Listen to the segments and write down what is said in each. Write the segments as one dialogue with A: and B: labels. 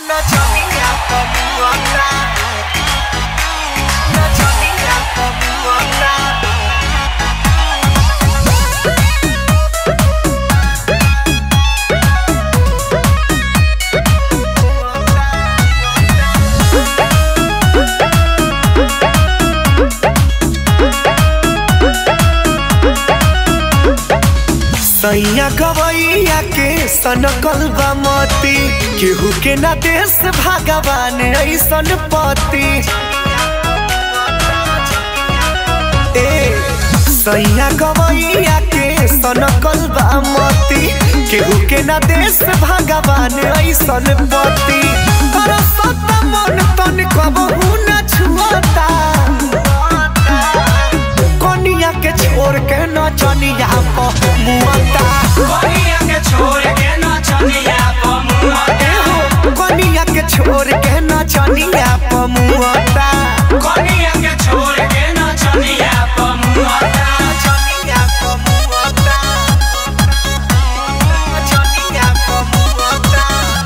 A: Naczonika pomłota Naczonika pomłota सैया गवैया के सनकल बा मती केहू के ना देश भगवान ऐसन पति ए सैया गवैया के सनकल बा मती केहू के ना देश भगवान ऐसन पति पर सत मन तन कबहू न छुअता कनिया के छोड़ के नचनिया पर मुअता
B: कनिया के छोड़ के नचनिया पमुआता
A: एहो, कनिया के छोड़ के नचनिया पर मुअता
B: कनिया के छोड़ के नचनिया पमुआता
A: नचनिया पर मुअता नचनिया पर मुअता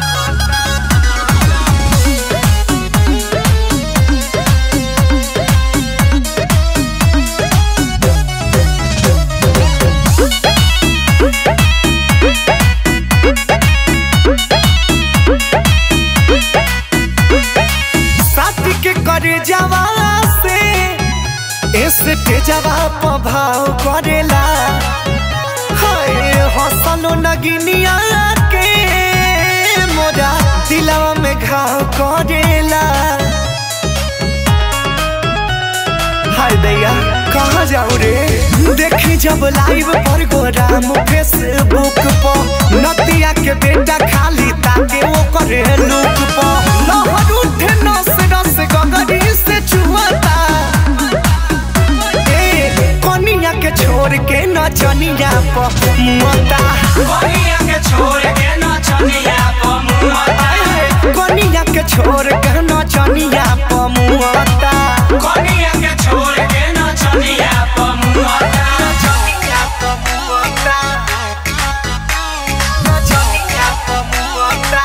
A: साथी के करे जवा से इसके जवाब भाव करेला हाय हसलो नगिनिया के मोरा दिलवा में घाव करेला हाय दैया कहाँ जाऊँ रे देखी जब लाइव पर गोराम फेसबुक पर नतिया के बेटा खाली ताके वो करे लुक पर लहर उठे नस नस गगरी से चुहता ए कनिया के छोड़ के नचनिया पर मुअता
B: कनिया के छोड़ के नचनिया पमुआता
A: कनिया के छोड़ के नचनिया पर मुअता
B: कनिया के छोड़ के नचनिया पमुआता
A: नचनिया पर मुअता नचनिया पर मुअता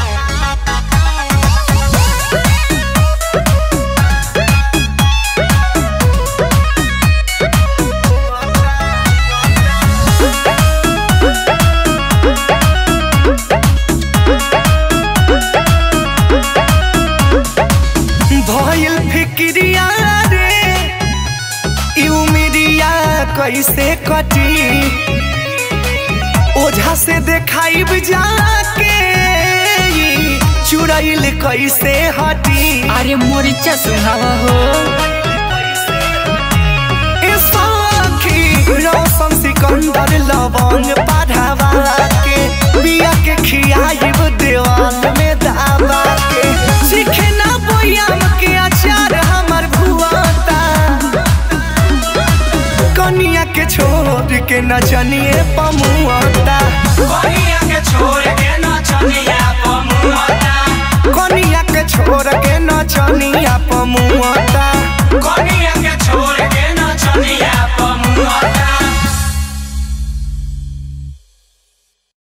A: भइल फिक्रिया रे ई उमिरिया कैसे कटी ओझा से देखाइब जाके ई चुड़ैल कैसे हटी
C: अरे मोरिचा सुनावा हो
A: ए सखी रौशन सिकंदर लवंग बढ़ावा के बिया के खियाइब देवान में दावा के सीखे ना बोयाम के अचार हमर भुआता कनिया के छोड़ के नचनिए पमुआता
B: कनिया के छोड़ के नचनिया पमुआता
A: कनिया के छोड़ के नचनिया पमुआता